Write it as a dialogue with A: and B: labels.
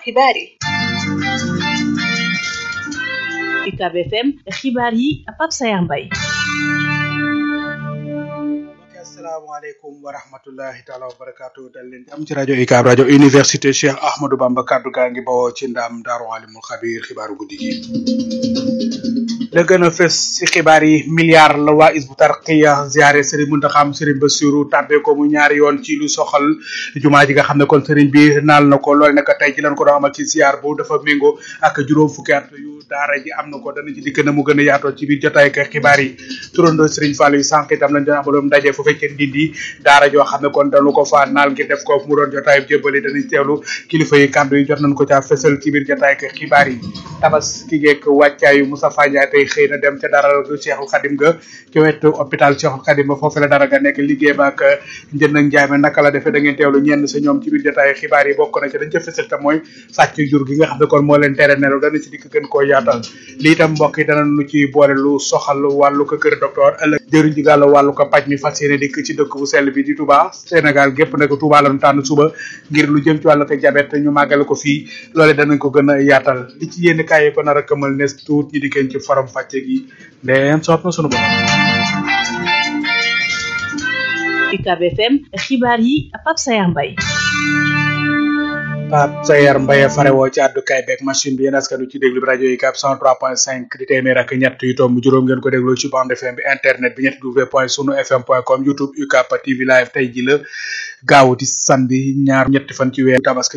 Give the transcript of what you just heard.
A: xibaar yi UCAB FM xibaar yi Pape Sayar Mbaye
B: asalaamaaleykum wa rahmatullahi taala wa barakaatu dal leen am ci rajo UCAB rajo université Cheikh Ahmadou Bamba kaddu gaa ngi bawoo ci ndam daaru alimul xabir xibaaru guddi gi la gën a fës ci xibaar yi milliard la waa Hizbut Tarqiyyah ziare Serigne Mountakha Serigne Bassirou tàbbe ko mu ñaari yoon ci lu soxal jumaa ji nga xam ne kon Serigne bi naal na ko loole nag tey ci lañ ko doon amal ci ziar bu dafa méngoo ak juróom fukki at yu daara ji am na ko dana ci dikk na mu gën a yaatoo ci biir jotaay ak xibaar yi turandoo Serigne Fall yu sànq itam lañ doon amaloon ndaje fu fekkee ndindi daara joo xam ne kon dañu ko fa naal ngir def ko mu doon jotaay jébbali danañ teewlu kilifa yi kàddu yi jot nañ ko caa fësal ci biir jotaay ak xibaar yi tabaski geek wàccaayu Moussa Fadia tey xëy na dem ca dara Cheikhul Khadim ga ci wetu hôpital Cheikhul Khadim ba foofu la dara ga nekk liggéey ba ak njënd ak njaay ma naka la defee da ngeen teewlu ñenn sa ñoom ci biir jotaay xibaar yi bokk na ci dañ ca fësal te mooy sàcc jur gi nga xam ne kon moo leen tere nelaw dana ci dikk gën koo yaatal lii itam mbokk yi dana nu ci boole lu soxal wàllu ko kër docteur ëllëg jëriñ ji gàllu wàllu ko paj mi fas yéene dikk ci dëkk bu sell bi di Touba Sénégal gépp ne ko Touba lañu tànn suba ngir lu jëm ci wàllu ko jabet ñu màggale ko fii loole danañ ko gën a yaatal li ci yénn kaay ko nar a këmal nes tuut ñi dikkeen ci forom fàcce gi ndeem soob na sunu borom
A: UCAB FM xibaar yi Pape Sayar Mbaye
B: Pape Sayar Mbaye farewoo ci àddukaay beeg machine bi yéen askan wi ci déglu bi rajo UCAB 103.5 di téeméer ak ñett yu tomb juróom ngeen ko dégloo ci bande FM bi internet bi ñetti w point sunu fm point com youtube UCAB TV live tey ji la gaaw di samedi ñaar ñetti fan ci weeru tabaski